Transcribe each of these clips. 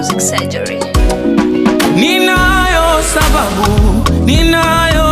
Music Surgery. Ninayo sababu, ninayo,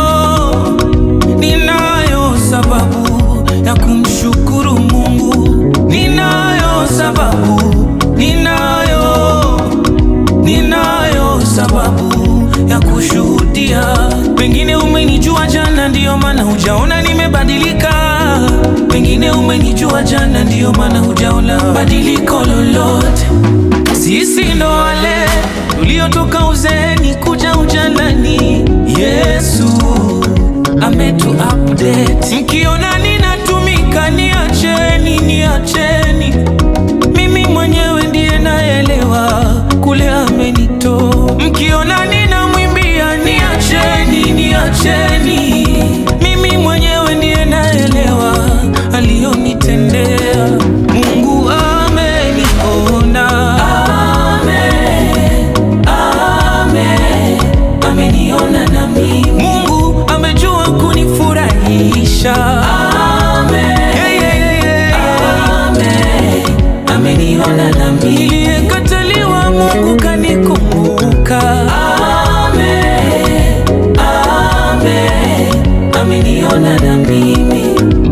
ninayo sababu ya kumshukuru Mungu. Ninayo sababu, ninayo, ninayo sababu ya kushuhudia. Pengine umenijua jana, ndiyo maana hujaona nimebadilika. Pengine umenijua jana, ndiyo maana hujaona badiliko lolote. Sisi ndo wale tuliotoka uzeeni kuja ujanani. Yesu ametu update. Mkiona ninatumika, niacheni, niacheni. Mimi mwenyewe ndiye naelewa kule amenitoa. Mkiona ninamwimbia, niacheni, niacheni. Mimi mwenyewe ndiye naelewa aliyonitendea. Mungu ameniona, Amen, amen. ameniona na mimi. Mungu amejua kunifurahisha, Amen, yeah, yeah, yeah. Amen. ameniona na mimi. Niliyekataliwa Mungu kanikumbuka, Amen, amen. ameniona na mimi.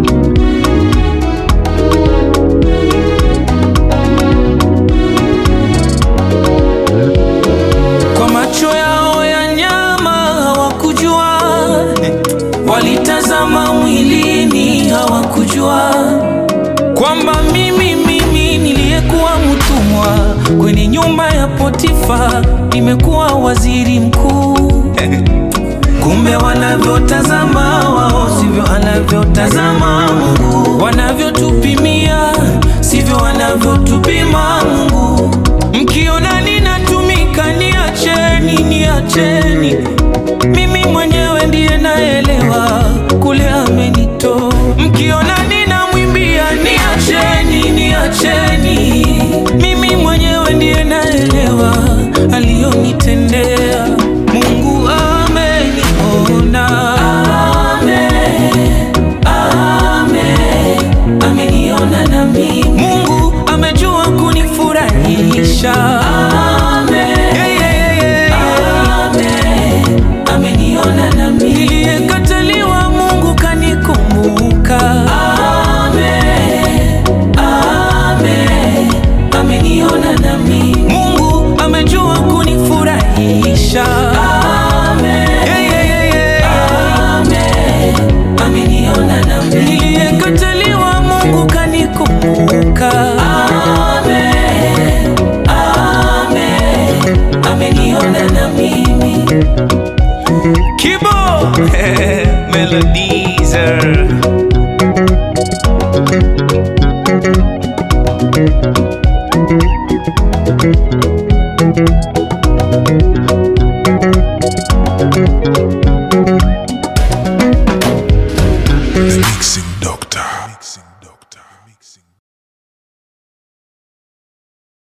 Kwa macho yao ya nyama hawakujua, walitazama mwilini hawakujua kwamba mimi mimi niliyekuwa mtumwa kwenye nyumba ya Potifa nimekuwa waziri mkuu. Kumbe wanavyotazama wao sivyo anavyotazama Mungu, wanavyotupimia sivyo anavyotupima Mungu. Mkiona ninatumika, niacheni, niacheni